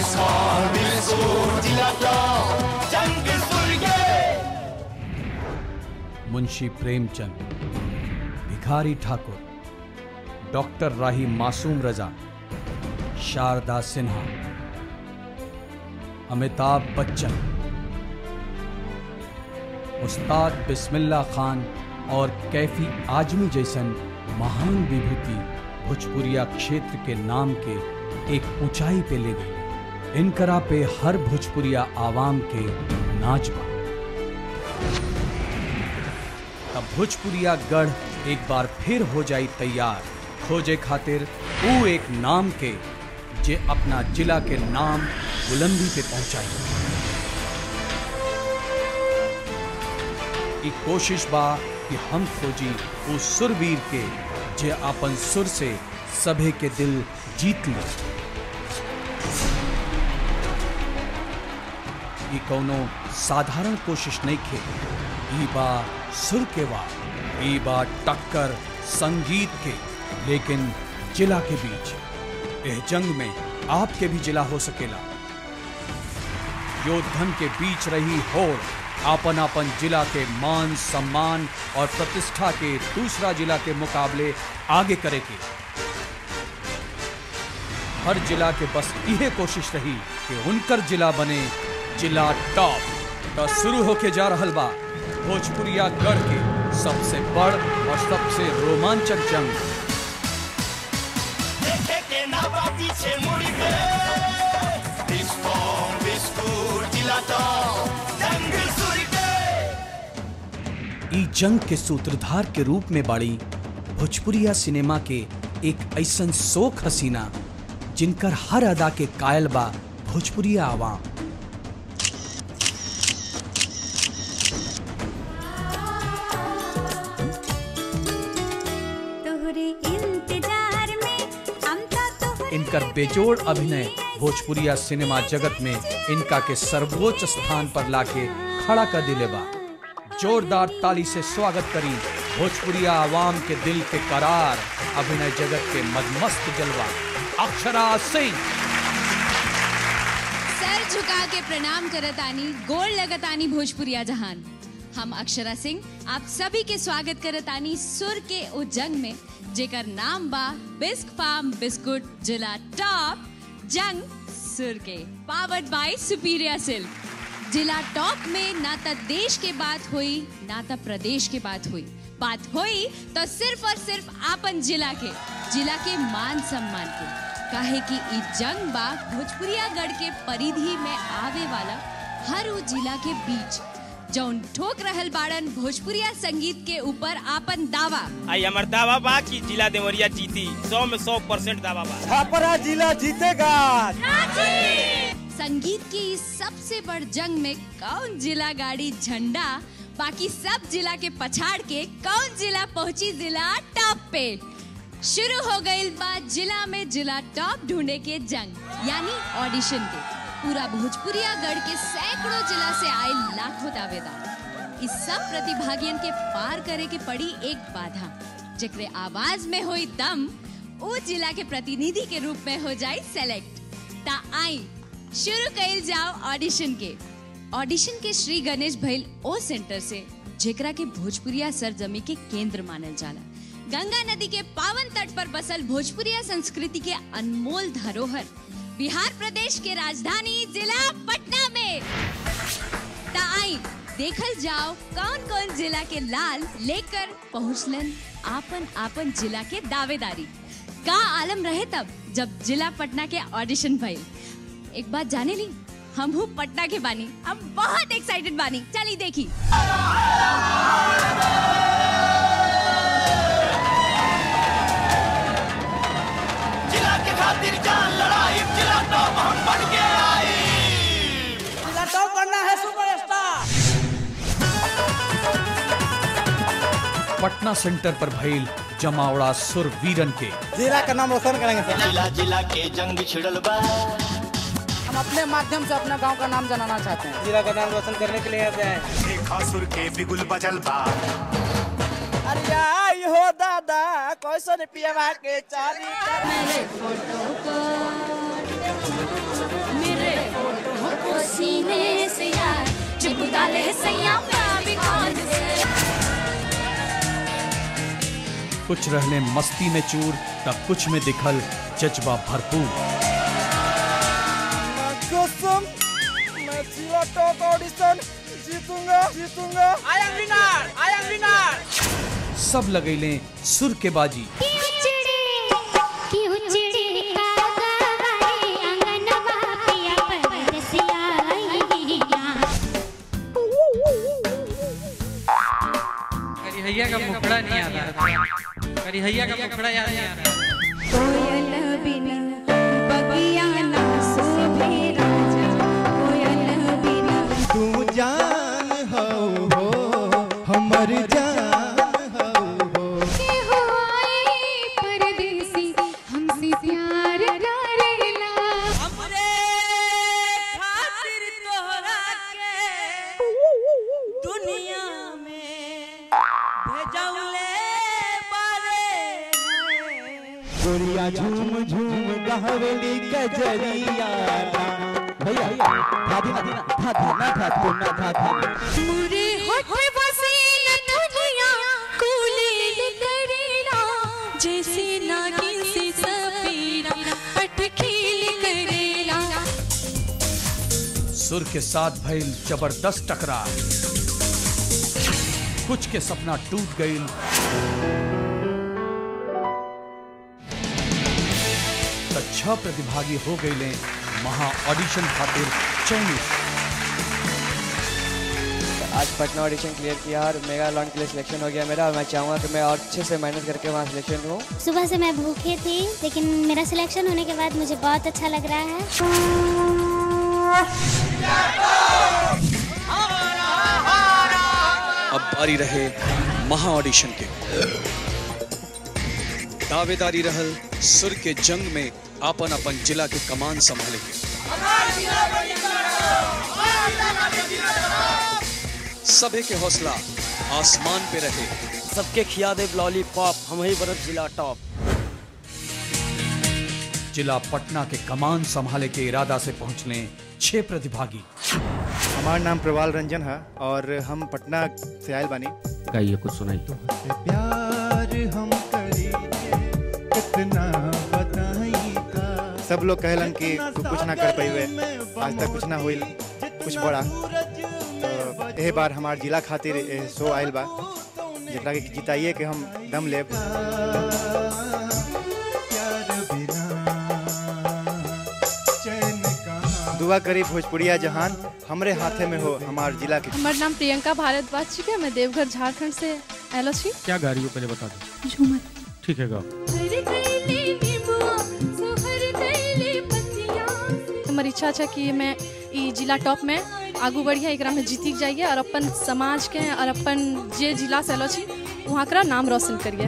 मुंशी प्रेमचंद भिखारी ठाकुर डॉक्टर राही मासूम रजा शारदा सिन्हा अमिताभ बच्चन उस्ताद बिस्मिल्ला खान और कैफी आजमी जैसन महान विभूति भोजपुरिया क्षेत्र के नाम के एक ऊंचाई पे ले गई इनकरा पे हर भोजपुरिया आवाम के नाच बा तब भोजपुरिया गढ़ एक बार फिर हो जाई तैयार खोजे खातिर ऊ एक नाम के जे अपना जिला के नाम बुलंदी पे पहुंचाई ई कोशिश बा कि हम खोजी ऊ सुरवीर के जे अपन सुर से सभे के दिल जीत ले ई कौनो साधारण कोशिश नहीं खे ई बा सुर के बा ई बा टक्कर संगीत के लेकिन जिला के बीच एह जंग में आपके भी जिला हो सकेला योद्धन के बीच रही होड़ आपन आपन जिला के मान सम्मान और प्रतिष्ठा के दूसरा जिला के मुकाबले आगे करे के हर जिला के बस यह कोशिश रही कि उनकर जिला बने जिला टॉप तो शुरू होके जा रहल बा भोजपुरिया गढ़ के सबसे बड़ और सबसे रोमांचक जंग ई जंग के सूत्रधार के रूप में बाड़ी भोजपुरिया सिनेमा के एक ऐसन शोक हसीना जिनकर हर अदा के कायल बा भोजपुरिया आवाम तोहरे इंतजार में हम तो तोहरे इनकर बेजोड़ अभिनय भोजपुरिया सिनेमा जगत में इनका के सर्वोच्च स्थान पर लाके खड़ा कर दिले बा जोरदार ताली से स्वागत करी भोजपुरिया आवाम के दिल के करार अभिनय जगत के मदमस्त जलवा अक्षरा सिंह सर झुका के प्रणाम करतानी गोड़ लगतानी भोजपुरिया जहान हम अक्षरा सिंह आप सभी के स्वागत करतानी सुर के ओ जंग में जेकर नाम बा बिस्क फार्म बिस्कुट जिला टॉप जंग सुर के पावर्ड बाय सुपीरिया सिल्क जिला टॉप में ना त देश के बात हुई ना त प्रदेश के बात हुई बात हुई तो सिर्फ और सिर्फ आपन जिला के जिला के मान सम्मान के काहे कि ई जंग बा भोजपुरिया गढ़ के परिधि में आवे वाला हर उ जिला के बीच जौन ठोक रहल बाड़न भोजपुरिया संगीत के ऊपर आपन दावा आई हमार दावा बा कि जिला देवरिया जीती सौ में सौ परसेंट दावा बा छापरा जिला जीतेगा संगीत की इस सबसे बड़ जंग में कौन जिला गाड़ी झंडा बाकी सब जिला के पछाड़ के कौन जिला पहुंची जिला टॉप पे शुरू हो गई बात जिला में जिला टॉप ढूंढे के जंग यानी ऑडिशन के पूरा भोजपुरिया गढ़ के सैकड़ों जिला से आए लाखों दावेदार इस सब प्रतिभागियन के पार करे के पड़ी एक बाधा जेकरे आवाज में हुई दम वो जिला के प्रतिनिधि के रूप में हो जाए सेलेक्ट ता आई शुरू कइल जाओ ऑडिशन के ऑडिशन के श्री गणेश भइल ओ सेंटर से जेकरा के भोजपुरिया सरजमी के केंद्र मानल जाला गंगा नदी के पावन तट पर बसल भोजपुरिया संस्कृति के अनमोल धरोहर बिहार प्रदेश के राजधानी जिला पटना में ता आई देखल जाओ कौन कौन जिला के लाल लेकर पहुंचलन आपन आपन जिला के दावेदारी का आलम रहे तब जब जिला पटना के ऑडिशन भइल एक बात जाने ली हम हूँ पटना के बानी हम बहुत एक्साइटेड बानी चली देखी जिला के खातिर जान लड़ाई जिला टॉप हम बन के आई जिला टॉप बनना है सुपरस्टार पटना सेंटर पर भइल जमावड़ा सुर वीरन के जिला का नाम रोशन करेंगे सर जिला जिला के जंग छिड़ल बा हम अपने माध्यम से अपने गांव का नाम जनाना चाहते हैं जिला का नाम रोशन करने के लिए आते हैं देखा सुर के बिगुल बजल बा अरे आई हो दादा कैसे पिया के चारी मेरे फोटो को मेरे फोटो को सीने से यार चिपका ले सैया मैं भी कौन से कुछ रहने मस्ती में चूर तब कुछ में दिखल जज्बा भरपूर कसम मैं जिला टॉप ऑडिशन जीतूंगा जीतूंगा I am winner I am winner सब लगैले सुर के बाजी क्यों चिड़े क्यों चिड़े कागवारे अंगनवा पिया परसिया करिहैया का मुखड़ा नहीं आ रहा करिहैया का मुखड़ा याद नहीं आ रहा कोयल बिना बगिया ना शोभे राजा कोयल बिना तू जान हो हो हमर जान हो हो के हो आए परदेसी हमसे प्यार करेला हमरे खातिर तोहरा के दुनिया में भेजौले बारे गोरिया झूम झूम गहवेली कजरिया भैया था दी ना था था ना था तो ना था था मुरे होठ बसे न तुझिया कूले करेला जैसे नागिन से सपेरा अटखेल करेला सुर के साथ भइल जबरदस्त टकरार कुछ के सपना टूट गईल त छह प्रतिभागी हो गईले महा ऑडिशन खातिर चयनित आज पटना ऑडिशन क्लियर किया और मेगा लॉन्च के लिए सिलेक्शन हो गया मेरा और मैं चाहूँगा कि मैं और अच्छे से मेहनत करके वहाँ सिलेक्शन हूँ सुबह से मैं भूखी थी लेकिन मेरा सिलेक्शन होने के बाद मुझे बहुत अच्छा लग रहा है अब बारी रहे महा ऑडिशन के दावेदारी रहल सुर के जंग में आपन अपन जिला के कमान संभाले के सभे के हौसला आसमान पे रहे सबके खिया दे लॉलीपॉप हम ही बरफ जिला टॉप जिला पटना के कमान संभाले के इरादा से पहुंचले छह प्रतिभागी हमारा नाम प्रवाल रंजन है और हम पटना से आयल बानी गाइए कुछ सुनाई प्यार हम करी कितना बताई का सब लोग कहलन कि तू कुछ ना कर पाइबे आज तक कुछ ना होइल कुछ बड़ा तो एह बार हमार जिला खातिर एह शो आयल बा जेकरा के जिताइए के हम दम लेब दुआ करी भोजपुरिया जहान हमरे हाथे में हो हमार जिला के हमार नाम प्रियंका भारद्वाज छिके मैं देवघर झारखंड से आयल छी क्या गा रही हो पहले बता दो झूमर ठीक है गाओ हमर इच्छा छै कि मैं ई जिला टॉप में आगू बढ़िया एकरा में जीती जाइए और अपन समाज के और अपन जे जिला से आलो छी वहाँ का नाम रोशन करिए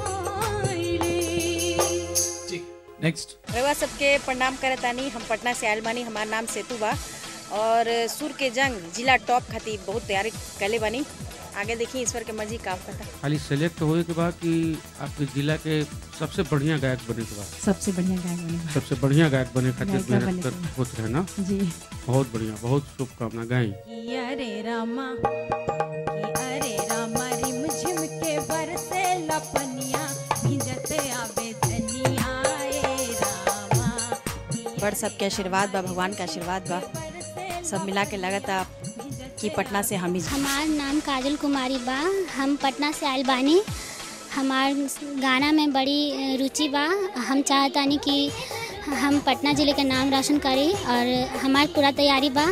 नेक्स्ट रउआ सबके प्रणाम करतानी हम पटना से आयल बानी हमार नाम सेतु बा और सुर के जंग जिला टॉप खातिर बहुत तैयारी कैले बानी आगे देखी ईश्वर के मर्जी का पता खाली सेलेक्ट होए के बाद कि आपके जिला के सबसे बढ़िया गायक बने के बाद सबसे बढ़िया गायक बने सबसे बढ़िया गायक बने खातिर गायिका मेहनत बने कर के होते रहे ना जी बहुत बढ़िया बहुत शुभकामना गाई अरे रामा कि अरे रामा रिम झिम के बरसे लपनिया भिजते आवे धनिया ए रामा बड़ सबके आशीर्वाद बा भगवान का आशीर्वाद बा सब मिला के लगता कि पटना से हम ही हमार नाम काजल कुमारी बा हम पटना से आयल बानी हमार गाना में बड़ी अ, रुचि बा हम चाहतानी कि हम पटना जिले के नाम रोशन करी और हमार पूरा तैयारी बा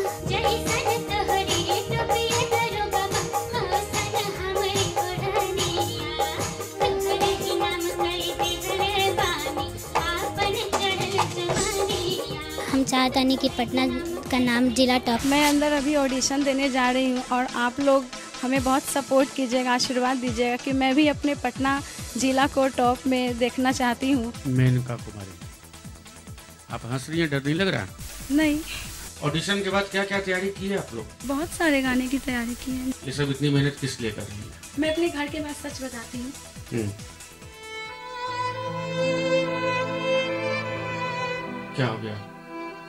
हम चाहतानी कि पटना का नाम जिला टॉप मैं अंदर अभी ऑडिशन देने जा रही हूँ और आप लोग हमें बहुत सपोर्ट कीजिएगा आशीर्वाद दीजिएगा कि मैं भी अपने पटना जिला को टॉप में देखना चाहती हूँ मेनका कुमारी आप हंस रही हैं डर नहीं लग रहा है नहीं ऑडिशन के बाद क्या क्या तैयारी की है आप लोग बहुत सारे गाने की तैयारी की है ये सब इतनी मेहनत किस लिए कर रही है मैं अपने घर के बाद सच बताती हूँ हम्म। क्या हो गया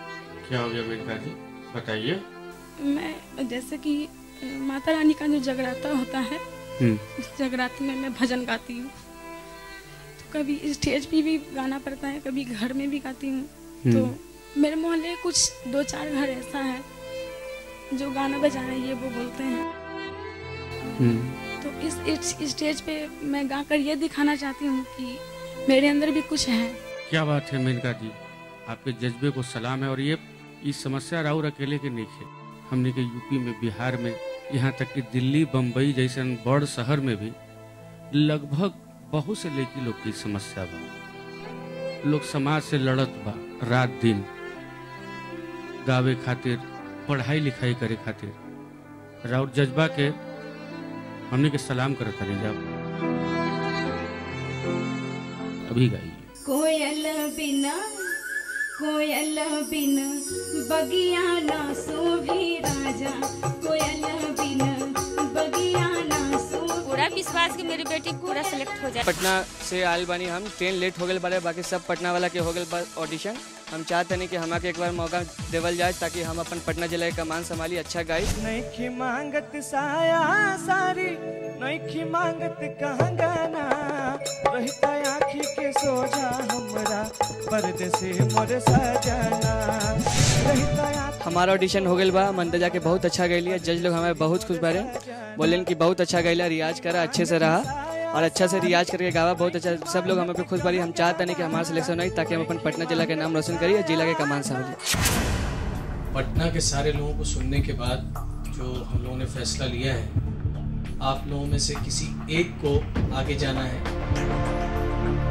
क्या हो गया मेनका जी बताइए मैं जैसे कि अ, माता रानी का जो जगराता होता है हम्म उस जगराते में मैं भजन गाती हूँ तो कभी स्टेज पे भी गाना पड़ता है कभी घर में भी गाती हूँ तो हम्म। मेरे मोहल्ले कुछ दो चार घर ऐसा है जो गाना बजाना ये वो बोलते हैं हम्म तो इस, इस स्टेज पे मैं गाकर ये दिखाना चाहती हूँ कि मेरे अंदर भी कुछ है क्या बात है मेनका जी आपके जज्बे को सलाम है और ये इस समस्या राउर अकेले के नहीं है हमने के यूपी में बिहार में यहाँ तक कि दिल्ली बम्बई जैसे बड़ शहर में भी लगभग बहुत से लड़की लोग की समस्या बा लोग समाज से लड़त बा रात दिन गावे खातिर पढ़ाई लिखाई करे खातिर राउर जज्बा के हमने के सलाम करत हनी जब अभी गाइए कोयल बिना कोयल बिना बगिया ना सोभी राजा कोयल बिना बगिया ना सो पूरा विश्वास कि मेरी बेटी पूरा सेलेक्ट हो जाए पटना से आयल बानी हम ट्रेन लेट हो गए बारे बाकी सब पटना वाला के हो गए बा ऑडिशन हम चाहते नहीं कि हमारे एक बार मौका देवल जाए ताकि हम अपन पटना जिला के कमान संभाली अच्छा गाई नईखी मांगत साया सारी नईखी मांगत कंगना रहता आँखी के सोझा हमरा परदेसी मोर सजना रहता हमारा ऑडिशन हो गया बा मंदजा के बहुत अच्छा गई जज लोग हमारे बहुत खुश बारे बोले कि बहुत अच्छा गैला रियाज करा अच्छे से रहा और अच्छा से रियाज करके गावा बहुत अच्छा सब लोग हमें पे खुश बारी हम चाहते नहीं कि हमारा सिलेक्शन हो ताकि हम अपन पटना जिला के नाम रोशन करिए जिला के कमान संभालिए पटना के सारे लोगों को सुनने के बाद जो हम लोगों ने फैसला लिया है आप लोगों में से किसी एक को आगे जाना है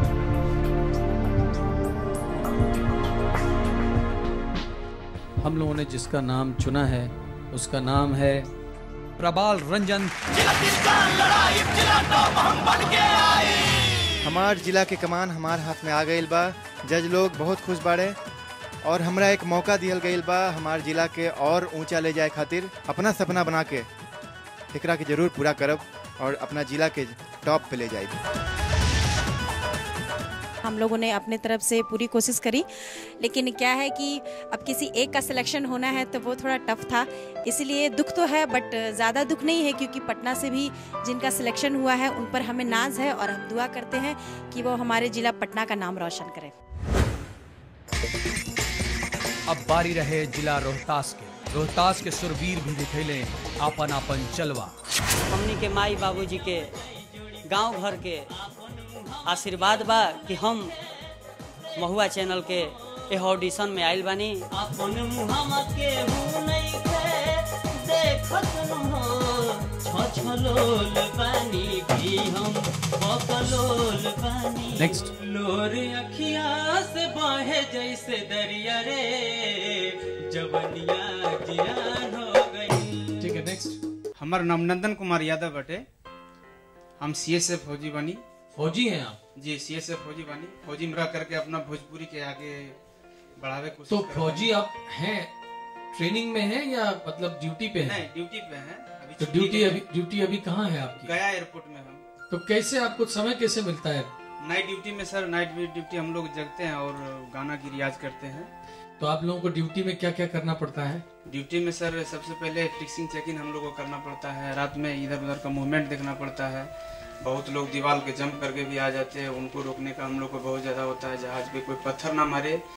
हम लोगों ने जिसका नाम चुना है उसका नाम है प्रबाल रंजन हमार जिला के कमान हमार हाथ में आ गई बा जज लोग बहुत खुश बाड़े और हमरा एक मौका दियल गईल बा हमार जिला के और ऊंचा ले जाए खातिर अपना सपना बना के एकरा के जरूर पूरा करब और अपना जिला के टॉप पे ले जाए हम लोगों ने अपने तरफ से पूरी कोशिश करी लेकिन क्या है कि अब किसी एक का सिलेक्शन होना है तो वो थोड़ा टफ था इसलिए दुख तो है बट ज़्यादा दुख नहीं है क्योंकि पटना से भी जिनका सिलेक्शन हुआ है उन पर हमें नाज है और हम दुआ करते हैं कि वो हमारे ज़िला पटना का नाम रोशन करें अब बारी रहे जिला रोहतास के रोहतास के सुरवीर भी दिखेले आपन आपन चलवा हमनी के माई बाबूजी के गांव घर के आशीर्वाद बा कि हम महुआ चैनल के एह ऑडिशन में आइल बानी अपन मुहावा के हूँ नहीं के देखत न हो छछलोल बानी भी हम बकलोल बानी Next. लोर अखिया से बहे जैसे दरिया रे जवनिया जियान हो गई ठीक है नेक्स्ट हमार नाम नंदन कुमार यादव बटे हम सी एस एफ फौजी बनी फौजी हैं आप जी सी एस एफ फौजी बनी फौजी में रह करके अपना भोजपुरी के आगे बढ़ावे कोशिश तो कर रहे फौजी आप हैं ट्रेनिंग में हैं या मतलब ड्यूटी पे हैं नहीं ड्यूटी पे हैं अभी तो छुट्टी ड्यूटी के- अभी ड्यूटी अभी कहाँ है आपकी गया एयरपोर्ट में हम तो कैसे आपको समय कैसे मिलता है नाइट ड्यूटी में सर नाइट ड्यूटी हम लोग जगते हैं और गाना की रियाज करते हैं तो आप लोगों को ड्यूटी में क्या क्या करना पड़ता है ड्यूटी में सर सबसे पहले फिक्सिंग चेकिंग हम लोग को करना पड़ता है रात में इधर उधर का मूवमेंट देखना पड़ता है बहुत लोग दीवार के जंप करके भी आ जाते हैं उनको रोकने का हम लोग को बहुत ज़्यादा होता है जहाज पे कोई पत्थर ना मारे